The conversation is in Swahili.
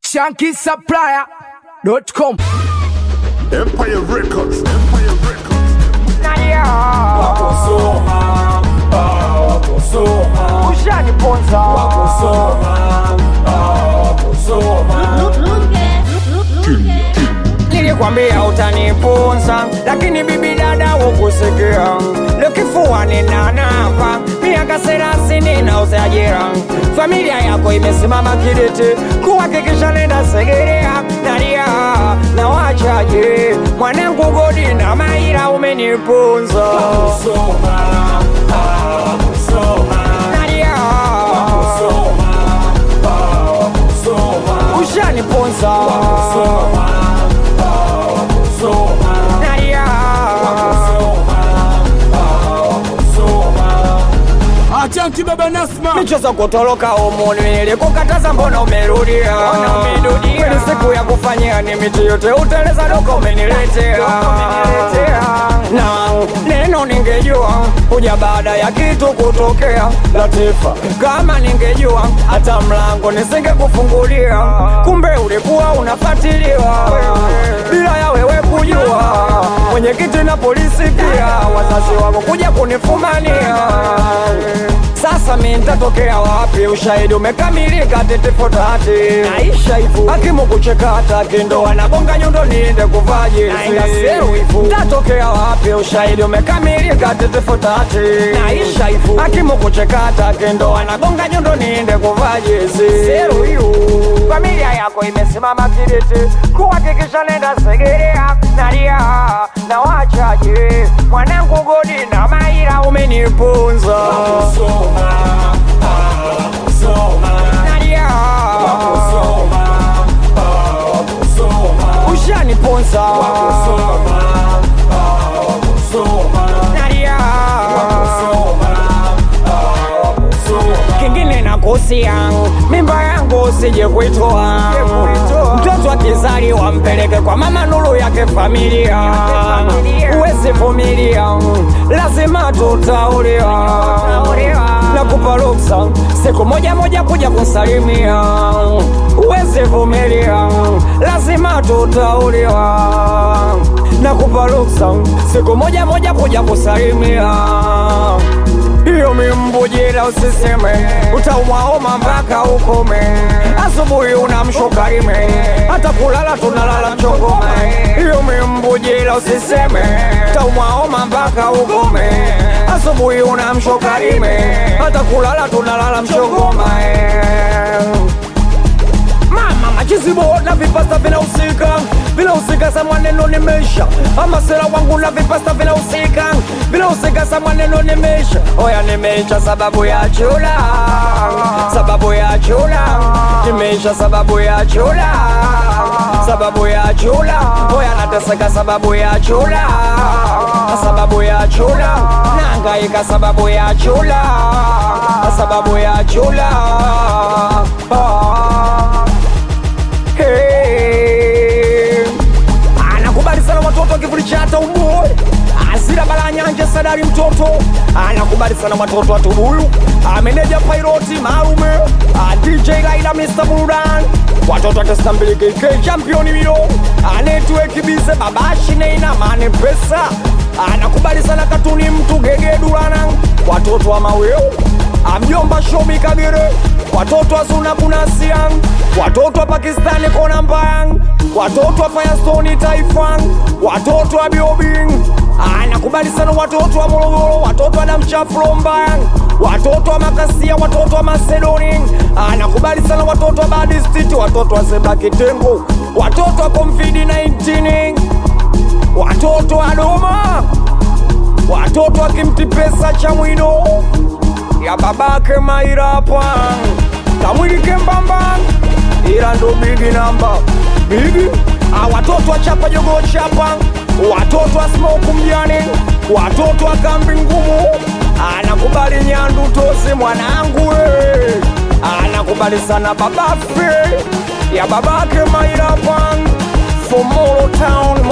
shankisupplier.com Empire Records, Empire Records. Wakusoma, ah, wakusoma, ushaniponza wakusoma, ah, wakusoma. Nilikwambia utanipunza, lakini bibi dada hukusikia. Leo kifuani na napa miaka thelathini na uzajira, familia yako imesimama kidete kuhakikisha nenda Segerea nalia na wachaje mwanangu Godi na Maira umenipunza nalia ushaniponza nalia Achanki baba Nasma michezo kutoroka umuni nilikukataza mbona umerudia Kweli siku ya kufanyia ni miti yote uteleza doko umeniletea na neno ningejua kuja baada ya kitu kutokea Latifa kama ningejua hata mlango nisingekufungulia kumbe ulikuwa unafatiliwa bila ya wewe kujua mwenyekiti na polisi pia wazazi wako kuja kunifumania sasa mi nitatokea wapi? Ushahidi umekamilika, tetifotati naisha hivu, hakimu kuchekata kindo anagonga nyundo niende kuvaji Nitatokea wapi? Ushahidi umekamilika, tetifotati naisha hivu, hakimu kuchekata kindo anagonga nyundo niende kuvaji Familia yako imesimama kidete kuhakikisha nenda Segerea nalia na wachaje mwanangu Godi na Maira umenipunza nalia ushaniponza nalia kingine nakusia mimba yangu usije kuitoa mtoto akizaliwa mpeleke kwa mama nuru yake familia uwezi vumilia lazima tutauliwa na kupa ruksa siku moja moja kuja kusalimia uwezi vumilia lazima tutauliwa na kupa ruksa siku moja moja kuja kusalimia hiyo mimbujira usiseme, utaumwaoma mpaka ukome. Asubuhi unamshuka ime, hata kulala tunalala mchongome. Hiyo mimbujira usiseme, utaumwaoma mpaka ukome. Asubuhi unamshuka ime, hata kulala tunalala mchongome mama machizibo na vipasta vinahusika vinahusika sa mwaneno nimesha ama sera wangu na vipasta vinahusika vinahusika sa mwaneno nimesha oya nimeisha sababu ya chula sababu ya chula nimeisha sababu ya chula sababu ya chula oya nateseka sababu ya chula sababu ya chula naangaika sababu ya chula sababu ya chula ah. Hey. Anakubali sana watoto wa kivuli cha hata uboy Azira bala nyanja sadari mtoto Anakubali sana watoto wa tubuyu Ameneja pairoti marume Ah, DJ Laila Mr. Burudan Watoto wa testa mbili KK championi mio Anetwe kibize babashi neina mane pesa Anakubali sana katuni mtu gege durana Watoto wa maweo Amjomba shomi kagere Watoto wa Zuna Bunasiang Watoto wa Pakistani kona mbayang Watoto wa Firestone Taifang Watoto wa Biobing Anakubali sana watoto wa Morogoro Watoto wa Damchafro mbayang Watoto wa Makasia Watoto wa Macedoni Anakubali sana watoto wa Badi City Watoto wa Zebra Kitengo Watoto wa Comfidi 19 Watoto wa Doma Watoto wa Kimti Pesa cha Mwino ya babake Mairapa kamwili kembamba, ila ndo bigi namba bigi. Ah, watoto wa chapa jogo chapa, watoto wa smoke mjani, watoto wa kambi ngumu, anakubali nyandu tosi mwanangu we, anakubali sana babafe ya babake Mairapa Fomoro Town